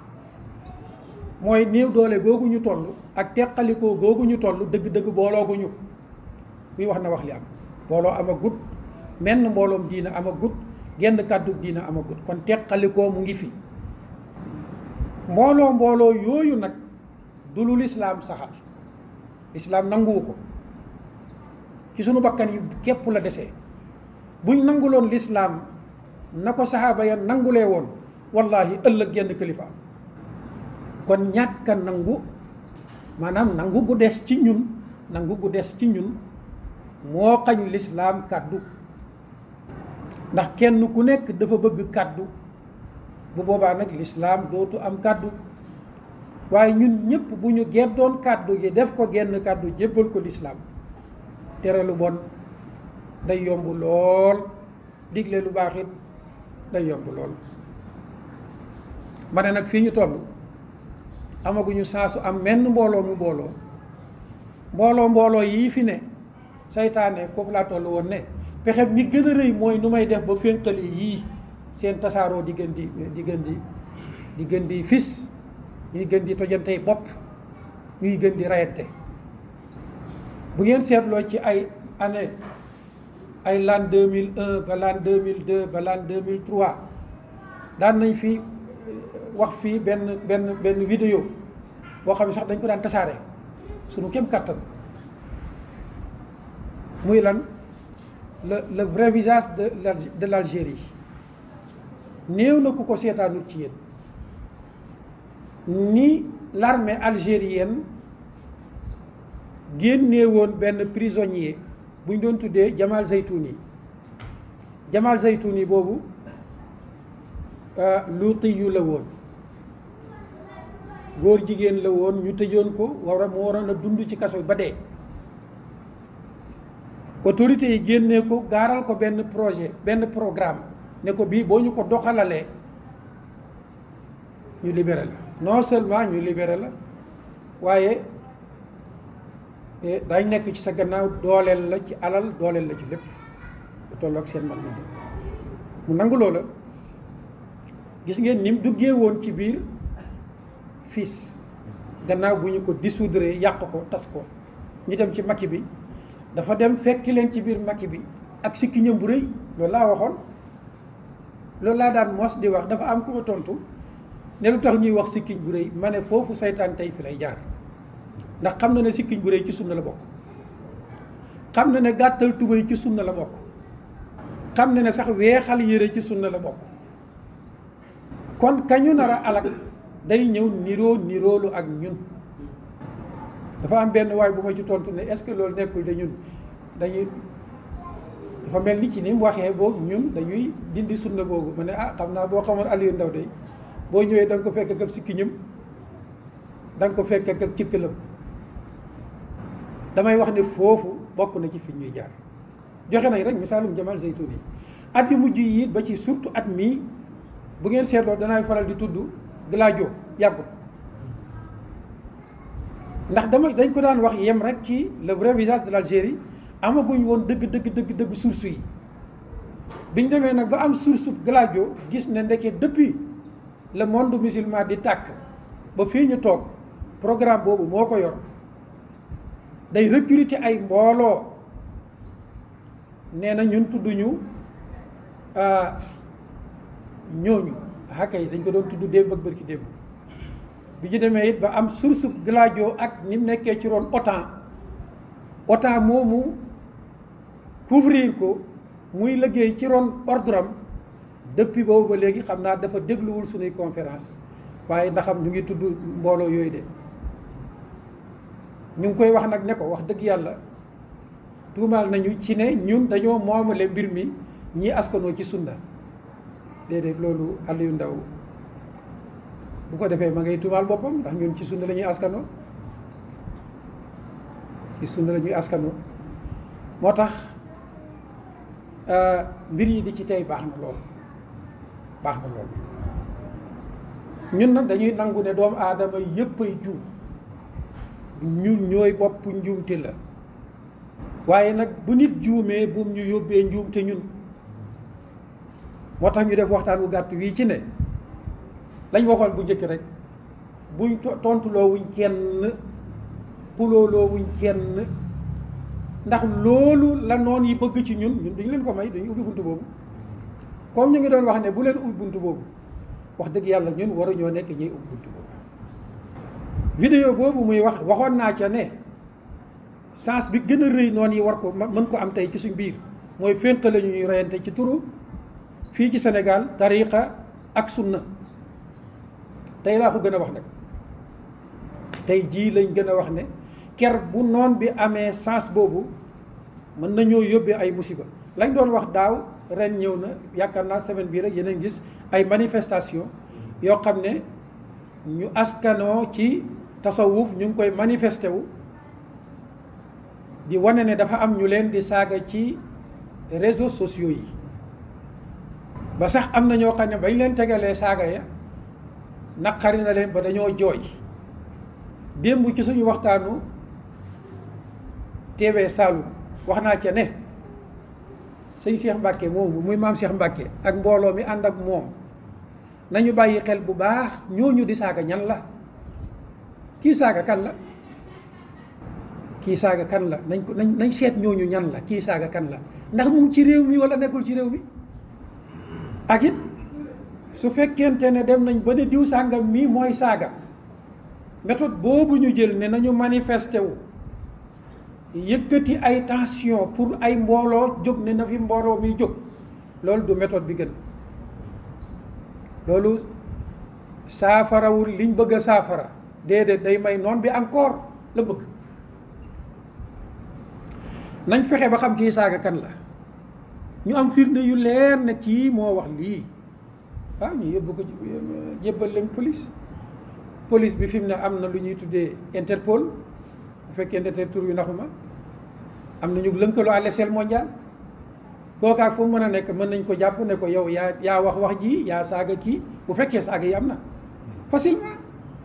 mooy néew doole googu ñu toll ak teqalikoo googu ñu toll dëgg-dëgg boolooguñu kuy wax na wax li am booloo ama gut menn mbooloom diina ama gut genn kàddu diina ama gut kon teqalikoo mu ngi fi mbooloo mbooloo yooyu nag du lu lislaam saxal lislaam nanguwu ko ci sunu bakkan yi képp la desee buñ nanguloon lislaam na ko saxaaba ya nangulee woon wallahi ëllëg genn kilifa am kon ñàkk a nangu maanaam nangu gu des ci ñun nangu gu des ci ñun moo xañ lislaam kàddu ndax kenn ku nekk dafa bëgg kàddu bu boobaa nag lislaam dootu am kàddu waaye ñun ñëpp bu ñu geddoon kàddu gi def ko genn kàddu jébbal ko lislaam tere lu bon day yomb lool digle lu baax it day yomb lool ma ne nag fii ñu toll amaguñu sansu am menn mbooloo mu mbooloo mbooloo mbooloo yii fi ne saytaane foofu laa toll woon ne pexe mi gën a rëy mooy nu may def ba fénqali yii seen tasaaroo di gën di di gën di di gën di fis ñuy gën di tojantey bopp ñuy gën di rayante bu ngeen seetloo ci ay année ay l'an 2001 ba l'an 2002 ba l'an 2003 daan nañ fi wax fii benn benn benn vidéo boo xam ne sax dañ ko daan tasaare sunu kem kàttan muy lan le le vrai visage de de l'Algérie néew na ku ko seetaanul ci yéen ni l'armée algérienne génnee woon benn prisonnier bu ñu doon tuddee Jamal Zaytouni Jamal Zaytouni boobu luuti yu la woon góor jigéen la woon ñu tëjoon ko war a mu waroon a dund ci kaso ba dee autorités yi génnee ko gaaral ko benn projet benn programme ne ko bii boo ñu ko doxalalee ñu libéré la non seulement ñu libéré la waaye dañ nekk ci sa gannaaw dooleel la ci alal dooleel la ci lépp lu tolloog seen man mu nangu loola gis ngeen ni mu duggee woon ci biir fils gannaaw bu ñu ko dissoudre yàq ko tas ko ñu dem ci makki bi dafa dem fekki leen ci biir makki bi ak sikkiñam bu rëy loolu laa waxoon loolu laa daan mos di wax dafa am ku ma tontu ne lu tax ñuy wax sikkiñ bu rëy ma ne foofu saytaan tey fi lay jaar ndax xam na ne sikkiñ bu rëy ci sunna la bokk xam na ne gàttal tubéy ci sunna la bokk xam na ne sax weexal yére ci sunna la bokk kon kañu nar a alak day ñëw niroo niroolu ak ñun dafa am benn waay bu ma ci tontu ne est-ce que loolu nekkul de ñun dañuy dafa mel ni ci ni mu waxee boobu ñun dañuy dindi sunna boobu ma ne ah xam naa boo xamoon Aliou Ndaw day boo ñëwee da nga ko fekk ak sikkiñam da nga ko fekk ak cikkalam damay wax ne foofu bokk na ci fi ñuy jaar joxe nañ rek misaalum Jamal Zeytoun yi at yu mujj yi ba ci surtout at mii bu ngeen seetloo danaay faral di tudd Gladio yàggut ndax dama dañ ko daan wax yem rek ci le vrai visage de l'Algérie amaguñ woon dëgg dëgg dëgg dëgg source yi biñ demee nag ba am source Gladio gis ne ndeke depuis le monde musulman di tàkk ba fii ñu toog programme boobu moo ko yor day recruter ay mbooloo nee na ñun tudduñu ñooñu xakka yi dañ ko doon tudd démb ak bërki démb bi ñu demee it ba am source Gladio ak ni mu nekkee ci roon OTAN OTAN moomu couvrir ko muy liggéey ci ron ordre am depuis boobu ba léegi xam naa dafa dégluwul suñuy conférence waaye ndaxam ñu ngi tudd mbooloo yooyu de ñu ngi koy wax nag ne ko wax dëgg yàlla tuumaal nañu ci ne ñun dañoo moomale mbir mi ñii askanoo ci sunna déedéet loolu Aliou Ndaw bu ko defee ma ngay tuumaal boppam ndax ñun ci sunna la ñuy askanoo ci sunna la ñuy askanoo moo tax mbir yi di ci tey baax na lool baax na lool ñun nag dañuy nangu ne doomu aadama yépp ay juum ñun ñooy bopp njuumte la waaye nag bu nit juumee buum ñu yóbbee njuumte ñun moo tax ñu def waxtaan wu gàtt wii ci ne lañ waxoon bu njëkk rek buñ tontuloo wuñ kenn pulooloo wuñ kenn ndax loolu la noon yi bëgg ci ñun ñun duñu leen ko may duñu ubbi buntu boobu comme ñu ngi doon wax ne bu leen ubbi buntu boobu wax dëgg yàlla ñun waruñoo nekk ñuy ubbi buntu boobu vidéo boobu muy wax waxoon naa ca ne sens bi gën a rëy noon yi war ko mën ko am tey ci suñ biir mooy fénq la ñuy reyante ci turu fii ci Sénégal tariqa ak sunna tey laa ko gën a wax nag tey jii lañ gën a wax ne ker bu noon bi amee sens boobu mën nañoo yóbbee ay musiba lañ doon wax daaw ren ñëw na yaakaar naa semaine bii rek yeneen gis ay manifestation yoo xam ne ñu askanoo ci tasawuf ñu ngi koy manifesté wu di wane ne dafa am ñu leen di saaga ci réseaux sociaux yi ba sax am na ñoo xam ne bañ leen tegalee saaga ya naqari na leen ba dañoo jooy démb ci suñu waxtaanu TV Saloum wax naa ca ne sëñ Cheikh Mbacke moomu muy maam Cheikh Mbacke ak mbooloo mi ànd ak moom nañu bàyyi xel bu baax ñooñu di saaga ñan la kii saaga kan la kii saaga kan la nañ ko nañ nañ seet ñooñu ñan la kii saaga kan la ndax mu ci réew mi wala nekkul ci réew mi ak it su fekkente ne dem nañ ba ne diw sàngam mii mooy saaga méthode boobu ñu jël ne nañu manifesté wu yëkkati ay tension pour ay mbooloo jóg ne na fi mbooloo mi jóg loolu du méthode bi gën loolu saafarawul liñ bëgg a saafara déedéet day may noon bi encore la bëgg nañ fexe ba xam kii saaga kan la ñu am firnde yu leer ne kii moo wax lii waaw ñu yóbbu ko jébbal leen police police bi fi mu ne am na lu ñuy tuddee Interpol bu fekkee ne tur yu naxuma am na ñu lëkkaloo à l'échelle mondiale kookaak fu mu mën a nekk mën nañ ko jàpp ne ko yow yaa yaa wax wax ji yaa saaga kii bu fekkee saaga yi am na facilement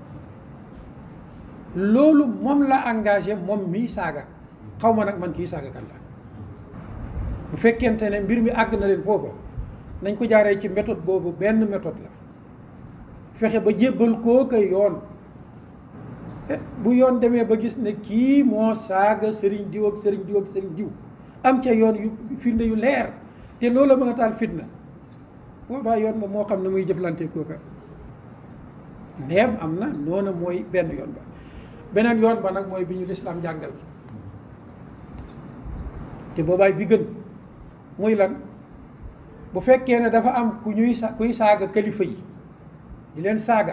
loolu moom la engagé moom mii saaga xaw ma nag man kii saaga kan la bu fekkente ne mbir mi àgg na leen foofa nañ ko jaaree ci méthode boobu benn méthode la fexe ba jébbal koo ko yoon bu yoon demee ba gis ne kii moo saaga sëriñ diw ak sëriñ diw ak sëriñ diw am ca yoon yu firnde yu leer te loolu la mën a taal fitna boobaa yoon moom moo xam ne muy jëflante kooka ndeem am na noona mooy benn yoon ba beneen yoon ba nag mooy bi ñu lislaam jàngal te boobaay bi gën muy lan bu fekkee ne dafa am ku ñuy sa kuy saaga kilifa yi di leen saaga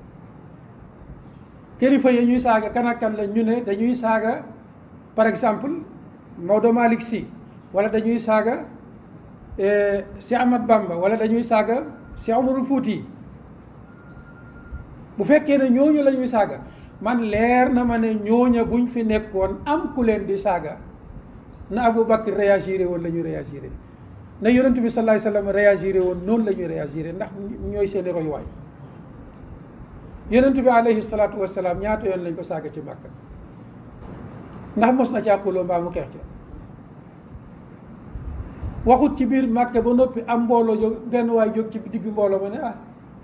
kilifa yi ñuy saaga kan ak kan la ñu ne dañuy saaga par exemple Maodo Malick Sy wala dañuy saaga si Ahmad Bamba wala dañuy saaga si Umarul Fuuti bu fekkee ne ñooñu la ñuy saaga man leer na ma ne ñooña buñ fi nekkoon am ku leen di saaga na Abu Bakr réagiré woon la ñuy réagiré na yonent bi sallallahu alayhi wasallam réagiré woon noonu la ñuy réagiré ndax ñooy seeni royuwaay yonent bi alayhi salaatu wasalaam ñaata yoon lañ ko saaga ci Makka ndax mos na càquloo mbaa mu xeex ca waxut ci biir Makka ba noppi am mbooloo jóg benn waay jóg ci digg mbooloo ma ne ah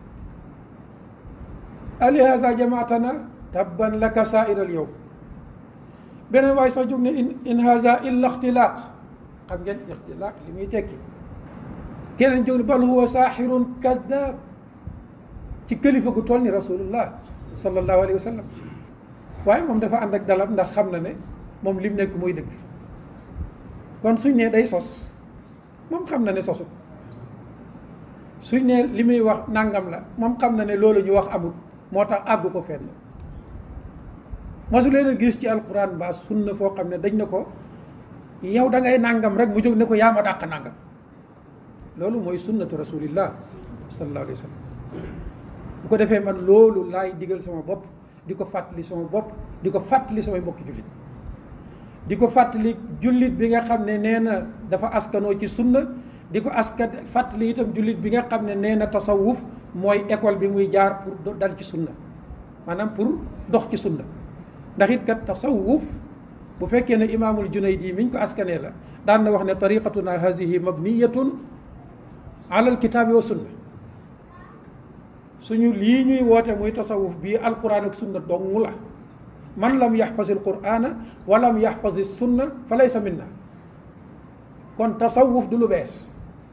alihaza jamaatana tabban laka saairal yow beneen waay sax jóg ne in in haza illa ixtilaaq xam ngeen ixtilaaq li muy tekki keneen jóg ne bal huwa saaxirun kaddaab ci kilifa gu toll ni rasulullah sallallahu alayhi wa sallam waaye moom dafa ànd ak dalam ndax xam na ne moom lim nekk muy dëgg kon suñ ne day sos moom xam na ne sosut suñ ne li muy wax nangam la moom xam na ne loolu ñu wax amul moo tax àggu ko fenn mosu leen a gis ci alquran mbaa sunna foo xam ne dañ ne ko yow da ngay nangam rek mu jóg ne ko yaa ma dàq nangam loolu mooy sunnatu rasulillah sallallahu alayhi wa sallam bu ko defee man loolu laay digal sama bopp di ko fàttali sama bopp di ko fàttali samay mbokki jullit di ko fàttali jullit bi nga xam ne nee na dafa askanoo ci sunna di ko askan fàttali itam jullit bi nga xam ne nee na tasawuf mooy école bi muy jaar pour dal ci sunna maanaam pour dox ci sunna ndax it kat tasawuf bu fekkee ne imaamul junaydi miñ ko askanee la daan na wax ne tariqatuna hazihi mabniyatun ala alkitaabi wa sunna suñu lii ñuy woote muy tasawuf bii alquran ak sunna dong la man lam yaxfaz alqurana wa lam yaxfaz sunna fa laysa minna kon tasawuf du lu bees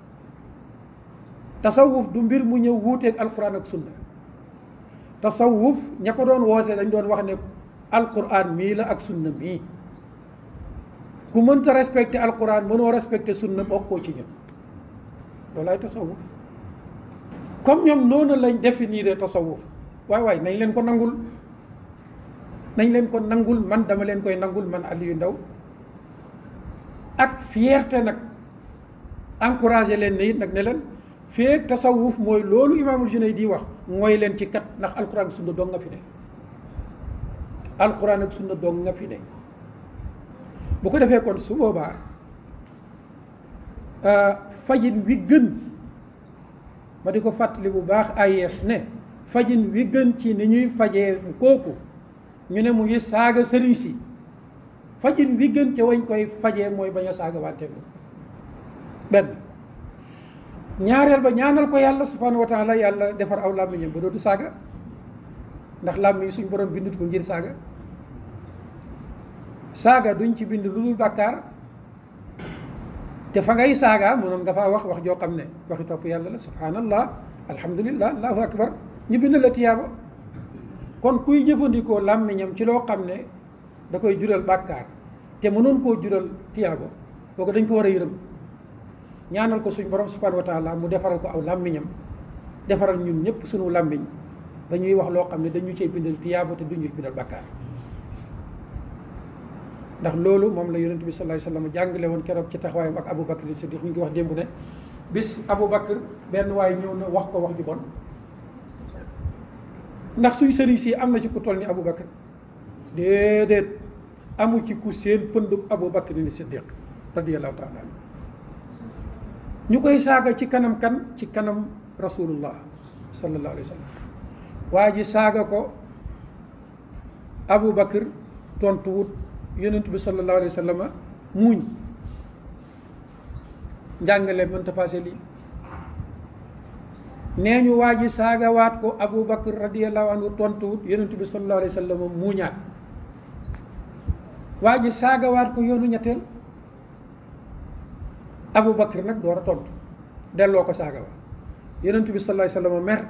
tasawuf du mbir mu ñëw wuuteeg alquran ak sunna tasawuf ña ko doon woote dañ doon wax ne alquran mii la ak sunna mii ku mënta respecté alquran mënoo respecté sunna bokkoo ci ñun loolaay tasawuf comme ñoom noonu lañ définir tasawuf waay waay nañ leen ko nangul nañ leen ko nangul man dama leen koy nangul man Aliou Ndao ak fierté nag encouragé leen ne it nag ne leen feek tasawuf mooy loolu imaamul Junayd di wax mooy leen ci kat ndax alquran ak sunna dong nga fi ne alquran ak sunna dong nga fi ne bu ko defee kon su boobaa fajin wi gën ma di ko fàttali bu baax AIS ne fajin wi gën ci ni ñuy fajee kooku ñu ne mu ngi saaga sëriñ si fajin wi gën ca wañ koy fajee mooy bañ a saaga wante ko benn ñaareel ba ñaanal ko yàlla subhanahu wa taala yàlla defar aw làmmiñam ba dootu saaga ndax làmmiñ suñ borom bindut ko ngir saaga saaga duñ ci bind lu dul bàkkaar te fa ngay saaga mënoon nga faa wax wax joo xam ne waxi topp yàlla la subhanallah alhamdulillah allahu akbar ñu bind la tiyaaba kon kuy jëfandikoo làmmiñam ci loo xam ne da koy jural bàkkaar te mënoon koo jural tiyaaba kooku dañ ko war a yërëm ñaanal ko suñ borom subhanahu wa taala mu defaral ko aw làmmiñam defaral ñun ñëpp suñu làmmiñ dañuy wax loo xam ne dañu cee bindal tiyaaba te duñu bindal bàkkaar ndax loolu moom la yonent bi sallallahu alayhi wasallam jàngale woon keroog ci taxawaayam ak Abu Bakr Siddiq ñu ngi wax démb ne bis Abu Bakr benn waay ñëw na wax ko wax ju bon ndax suñ sëriñ si am na ci ku toll ni Abu Bakr déedéet amu ci ku seen pëndub Abu Bakr ni Siddiq radiyallahu taala anhu ñu koy saaga ci kanam kan ci kanam rasulullah sallallahu alayhi wa sallam waa ji saaga ko Abu Bakr tontuwut yonent bi sallallahu alayhi wa sallam muuñ njàngale mënta passé lii nee ñu waa ji saagawaat ko Abu Bakr radiyallahu anhu tontuwut yonent bi sallallahu alayhi wa sallam muuñaat waa ji saagawaat ko yoonu ñetteel Abu Bakr nag door a tontu delloo ko saaga wa yonent bi sallallahu alayhi wa sallam mer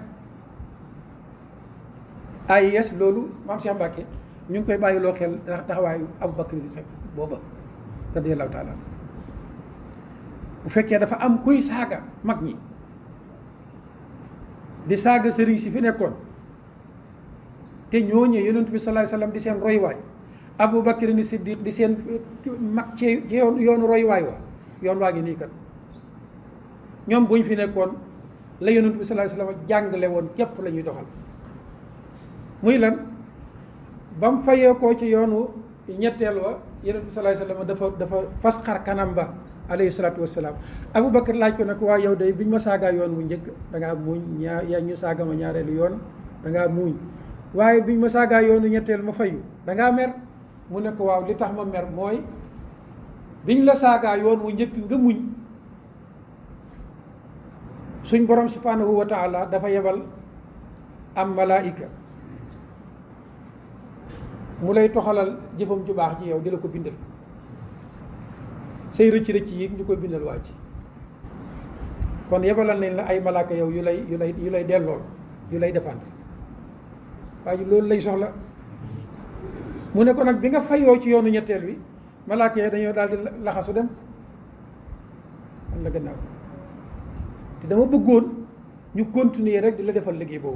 ay yes loolu maam Cheikh Mbacke ñu ngi koy bàyyiloo xel ndax taxawaayu Abu Bakr di sax booba radiyallahu taala bu fekkee dafa am kuy saaga mag ñi di saaga sëriñ si fi nekkoon te ñooñee yonent bi sallallahu alayhi wa sallam di seen roywaay Abu Bakr ni Siddiq di seen mag ci ci yoonu roywaay wa yoon waa ngi nii kat ñoom buñ fi nekkoon la yonent bi sallallahu alayhi wa sallam jàngale woon képp la ñuy doxal muy lan ba mu fayee koo ci yoonu ñetteel wa yonent bi sallallahu alayhi wa sallam dafa dafa fas xar kanam ba alayhi salaatu wassalaam Abu Bakr laaj ko nag waa yow day biñ ma saagaa yoon wu njëkk da ngaa muuñ ñaa yaa ñu saaga ma ñaareelu yoon da ngaa muuñ waaye biñ ma saagaa yoonu ñetteel ma fayu da ngaa mer mu ne ko waaw li tax ma mer mooy biñ la saagaa yoon wu njëkk nga muñ suñ borom subhanahu wa taala dafa yebal am malaayika mu lay toxalal jëfam ju baax ji yow di la ko bindal say rëcc rëcc yi ñu koy bindal waa ci kon yebalal nañ la ay malaaka yow yu lay yu lay yu lay dellool yu lay défendre waaye loolu lay soxla mu ne ko nag bi nga fayoo ci yoonu ñetteel wi malaaka yi dañoo daal di laxasu dem am la gannaaw te dama bëggoon ñu continuer rek di la defal liggéey boobu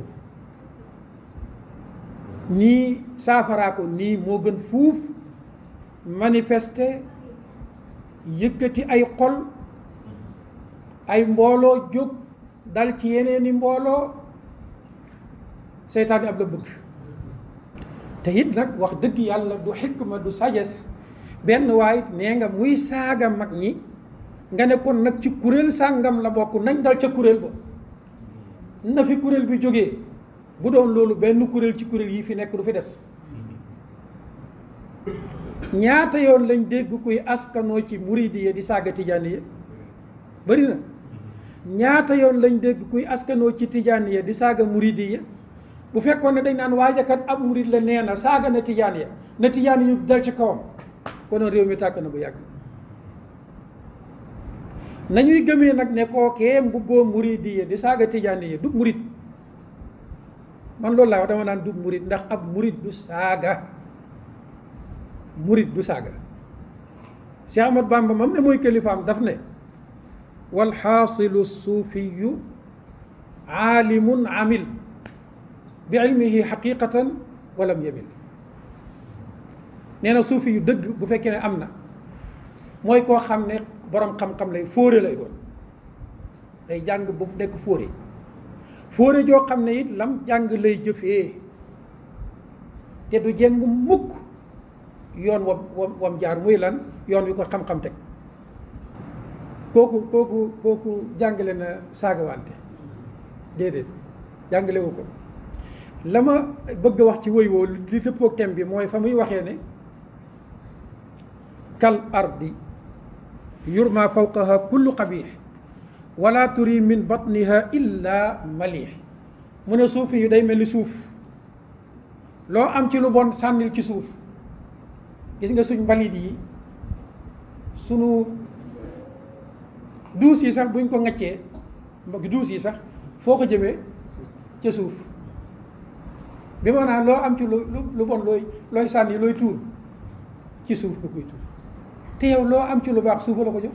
nii saafaraa ko nii moo gën fuuf manifester yëkkati ay xol ay mbooloo jóg dal ci yeneeni mbooloo seytaane ab la bëgg te it nag wax dëgg yàlla du xikma du sagesse benn waay nee nga muy saaga mag ñi nga ne kon nag ci kuréel sàngam la bokk nañ dal ca kuréel ba na fi kuréel bi jógee bu doon loolu benn kuréel ci kuréel yi fi nekk du fi des ñaata yoon lañ dégg kuy askanoo ci muridiya di saaga tijaaniya bëri na ñaata yoon lañ dégg kuy askanoo ci tijaaniya di saaga muridiya bu fekkoon ne dañ naan waajakat ab murid la nee na saaga na tijaaniya na tijaan yu dal ci kawam konoon réew mi tàkk na bu yàgg nañuy gëmee nag ne kookee mbubboo muridiya di saaga tijaaniya du murid man loolu laa wax dama naan du murid ndax ab murid du saaga murid du saaga Cheikh Ahmad Bamba mam ne mooy kilifaam daf ne walxaasilu suufiyu aalimun amil bi ilmihi xaqiqatan walam yamil nee na suufi yu dëgg bu fekkee ne am na mooy koo xam ne borom xam-xam lay fóore lay doon day jàng bu nekk fóore fóore joo xam ne it lam jàng lay jëfee te du jeng mukk yoon wam wam wam jaar muy lan yoon wi ko xam-xam teg kooku kooku kooku jàngale na saagawante déedéet jàngale wu ko la ma bëgg a wax ci woy woo li dëppook thème bi mooy fa muy waxee ne kal ardi yurma fawqaha kullu qabih wala turi min batniha illa malih mu ne suufi yu day mel ni suuf loo am ci lu bon sànnil ci suuf gis nga suñ mbalit yi sunu duus yi sax buñ ko ŋaccee mbokk duus yi sax foo ko jëmee ca suuf bi maanaam loo am ci lu lu bon looy looy sànni looy tuur ci suuf nga koy tuur te yow loo am ci lu baax suufa la ko jox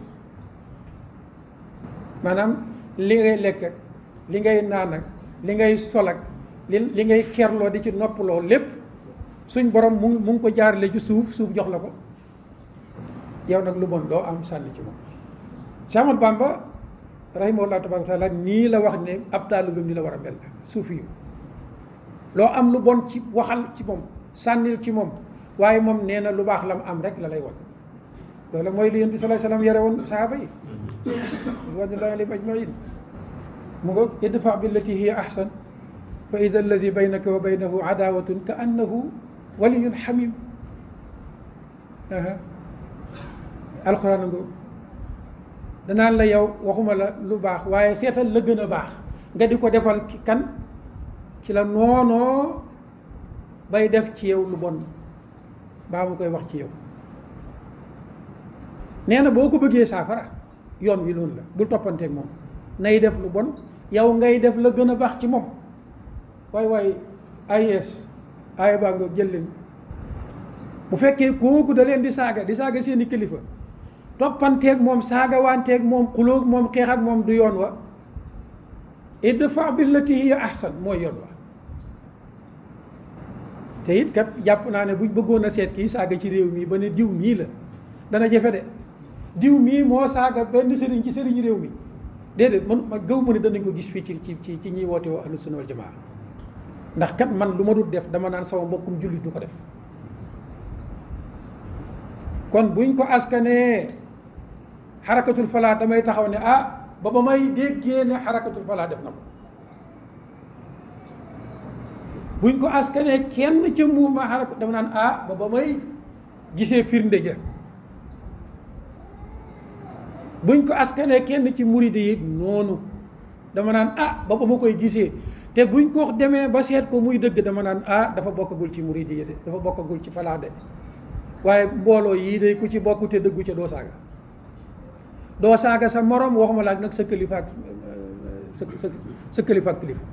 maanaam li ngay lekk ak li ngay naan ak li ngay sol ak li li ngay kerloo di ci noppaloo lépp suñ borom mu mu ngi ko jaarale ci suuf suuf jox la ko yow nag lu bon doo am sànni ci moom Cheikh Ahmad Bamba rahimahullah tabaraka taala nii la wax ne ab taalibeem ni la war a mel suufi yu loo am lu bon ci waxal ci moom sànnil ci moom waaye moom nee na lu baax la mu am rek la lay wan loolu mooy li yonent bi sallallahu alayhi wasallam yare woon sahaaba yi ridwanullahi alayhim ajmain mu nga idfa billati hiya ahsan fa ida allazi baynaka wa baynahu adawatun ka annahu waliyun xamim alquran ngo danaan la yow waxuma la lu baax waaye seetal la gën a baax nga di ko defal kan ci la noonoo bay def ci yow lu bon baa mu koy wax ci yow nee na boo ko bëggee saafara yoon wi noonu la bul toppanteeg moom nay def lu bon yow ngay def la gën a baax ci moom waay waay AIS aaya baa nga jël leen bu fekkee kooku da leen di saaga di saaga seeni kilifa toppanteeg moom saaga wanteeg moom xulóog moom xeex ak moom du yoon wa idfa billati hiya ahsan mooy yoon wa te it kat jàpp naa ne buñ bëggoon a seet kii saaga ci réew mi ba ne diw mii la dana jafe de diw mii moo saaga benn sëriñ ci sëriñ réew mi déedéet man ma gëw ma ne danañ ko gis fii ci ci ci ci ñiy woote woo ahlu sunna wal jamaa ndax kat man lu ma dul def dama naan sama mbokkum jullit du ko def kon buñ ko askanee xarakatul falaa damay taxaw ne ah ba ba may déggee ne xarakatul falaa def na ko buñ ko askanee kenn ca mouvement xarakat dama naan ah ba ba may gisee firnde ja buñ ko askanee kenn ci muride yi noonu dama naan ah ba ba ma koy gisee te buñ ko demee ba seet ko muy dëgg dama naan ah dafa bokkagul ci muride yi de dafa bokkagul ci falaa de waaye mbooloo yii day ku ci bokk te dëggu ca doo saaga doo saaga sa morom waxuma laak nag sa kilifa ak sa sa sa kilifa ak kilifa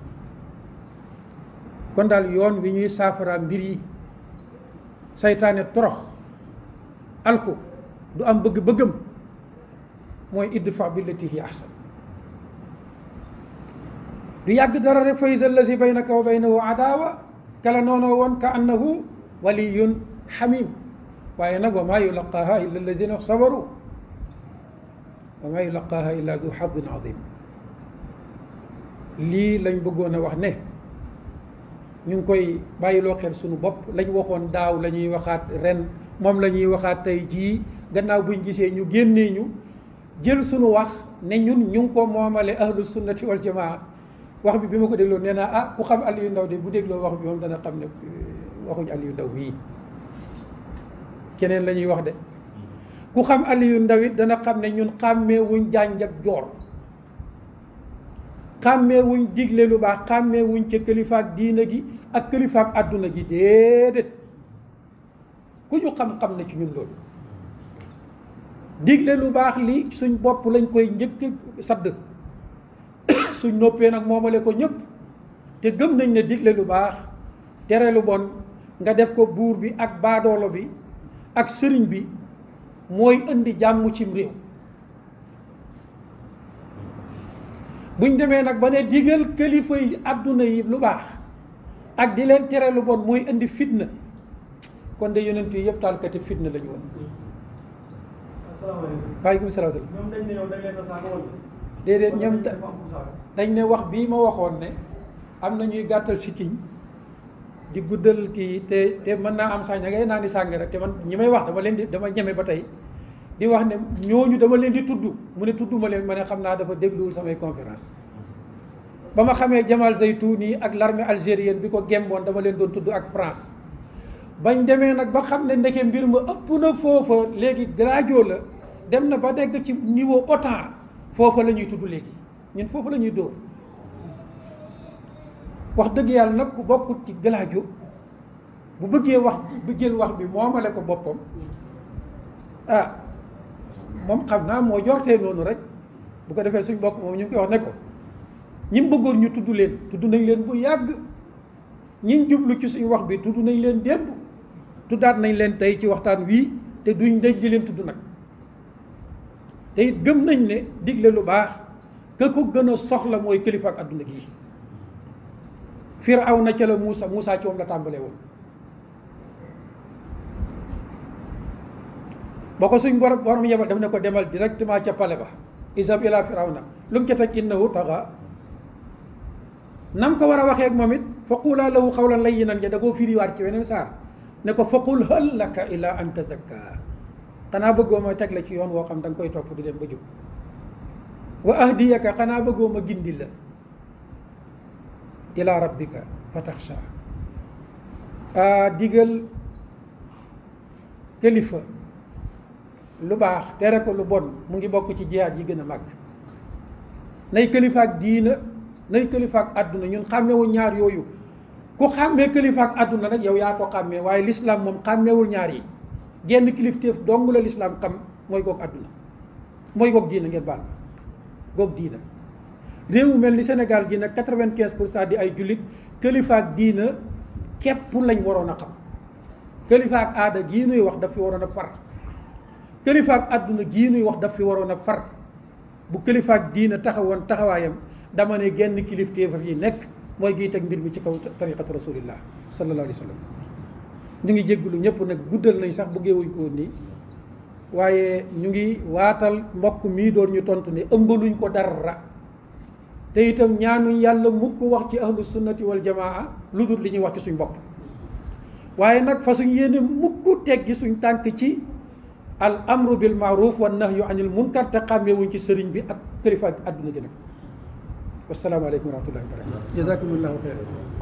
kon daal yoon wi ñuy saafara mbir yi saytaane torox alko du am bëgg-bëggam mooy idfa billati hi ahsan du yàgg dara rek fa iza allazi baynaka wa baynahu adawa kala noonoo woon ka annahu waliyun xamim waaye nag wa maa yulaqaaha illa alladina sabaru wa maa yulaqaaha illa du xadin adim lii lañ bëggoon a wax ne ñu ngi koy bàyyiloo xel suñu bopp lañ waxoon daaw la ñuy waxaat ren moom la ñuy waxaat tey jii gannaaw buñ gisee ñu génnee ñu jël suñu wax ne ñun ñu ngi ko moomale ahlu sunnati wal jamaa wax bi bi ma ko dégloo nee naa ah ku xam Aliou Ndaw de bu dégloo wax bi moom dana xam ne waxuñ Aliou Ndaw mii keneen la ñuy wax de ku xam Aliou Ndaw it dana xam ne ñun xàmmee wuñ jànj ak joor xàmmee wuñ digle lu baax xàmmee wuñ ca kilifaak diina gi ak kilifaak àdduna gi déedéet ku ñu xam-xam ne ci ñun loolu digle lu baax li suñ bopp lañ koy njëkk sadd suñ noppee nag moomale ko ñëpp te gëm nañ ne digle lu baax tere lu bon nga def ko buur bi ak baadoolo bi ak sëriñ bi mooy indi jàmm cim réew buñ demee nag ba ne digal kilifa yi àdduna yi lu baax ak di leen tere lu bon mooy indi fitna kon de yonent yi yëpp taalkati fitna la ñu woon asalaamaaleykum. waaleykum salaam ñoom dañ ne yow dañ leen a saaga wala. déedéet ñoom wala dafa am ku saaga. dañ ne wax bii ma waxoon ne am na ñuy gàttal sikkiñ di guddal kii te te mën naa am sax ña ngay naan di sàng rek te man ñi may wax dama leen di dama ñeme ba tey di wax ne ñooñu dama leen di tudd mu ne tudduma leen ma ne xam naa dafa dégluwul samay conférence ba ma xamee Jamal Zaytouni ak l'armée algérienne bi ko gemboon dama leen doon tudd ak France bañ demee nag ba xam ne ndeke mbir ma ëpp na foofa léegi gradio la dem na ba dégg ci niveau OTAN foofa la ñuy tudd léegi ñun foofa la ñuy dóor wax dëgg yàlla nag ku bokkut ci galaajo bu bëggee wax bu jël wax bi moomale ko boppam ah moom xam naa moo jortee noonu rek bu ko defee suñ bokk moom ñu ngi koy wax ne ko ñi bëggoon ñu tudd leen tudd nañ leen bu yàgg ñiñ jublu ci suñu wax bi tudd nañ leen démb tuddaat nañ leen tey ci waxtaan wii te duñ dëj di leen tudd nag te it gëm nañ ne digle lu baax ka ko gën a soxla mooy kilifa ak adduna gii Firawna ca la Muusa Muusa ci moom la tàmbalee woon ba ko suñ borom borom yebal daf ne ko demal directement ca pale ba isab ila Firawna lu mu ca teg innahu taxa nam ko war a waxee ak moom it faqula lahu xawlan layyinan ja da koo firiwaat ci weneen saar ne ko faqul hal laka ila an tazakka xanaa bëggoo ma teg la ci yoon woo xam da nga koy topp di dem ba jub wa ahdiyaka xanaa bëggoo ma gindi la ila rabbika fa taxsha digal kilifa lu baax tere ko lu bon mu ngi bokk ci jihaad yi gën a màgg nay kilifa ak diina nay kilifa ak àdduna ñun xàmmewu ñaar yooyu ku xàmmee kilifa ak àdduna nag yow yaa ko xàmmee waaye lislaam moom xàmmeewul ñaar yi genn kilifteef dong la lislaam xam mooy goog àdduna mooy goog diina ngeen baal goog diina réew mu mel ni Sénégal gi nag quatre-vingt-quinze pour cent di ay jullit kilifa ak diina képp lañ waroon a xam kilifa ak aada gii nuy wax daf fi waroon a far kilifa ak àdduna gii nuy wax daf fi waroon a far bu kilifa ak diina taxawoon taxawaayam dama ne genn kilifteef yi nekk mooy giy teg mbir mi ci kaw tariqatu rasulillah sallallahu alayhi wa sallam ñu ngi jégglu ñëpp nag guddal nañ sax bëggee wuñ ko woon nii waaye ñu ngi waatal mbokk mii doon ñu tontu ne ëmbaluñ ko dara te itam ñaanuñ yàlla mukk wax ci ahlu sunnati wal jamaa lu dul li ñuy wax ci suñ bopp waaye nag fa suñ yéene mukk teggi suñ tànk ci al amru bil maaruf wa nahyu anil munkar te xàmmeewuñ ci sëriñ bi ak kilifa ak àdduna gi nag wasalaamaaleykum wa rahmatullahi wa barakatu jazakumullahu xeyran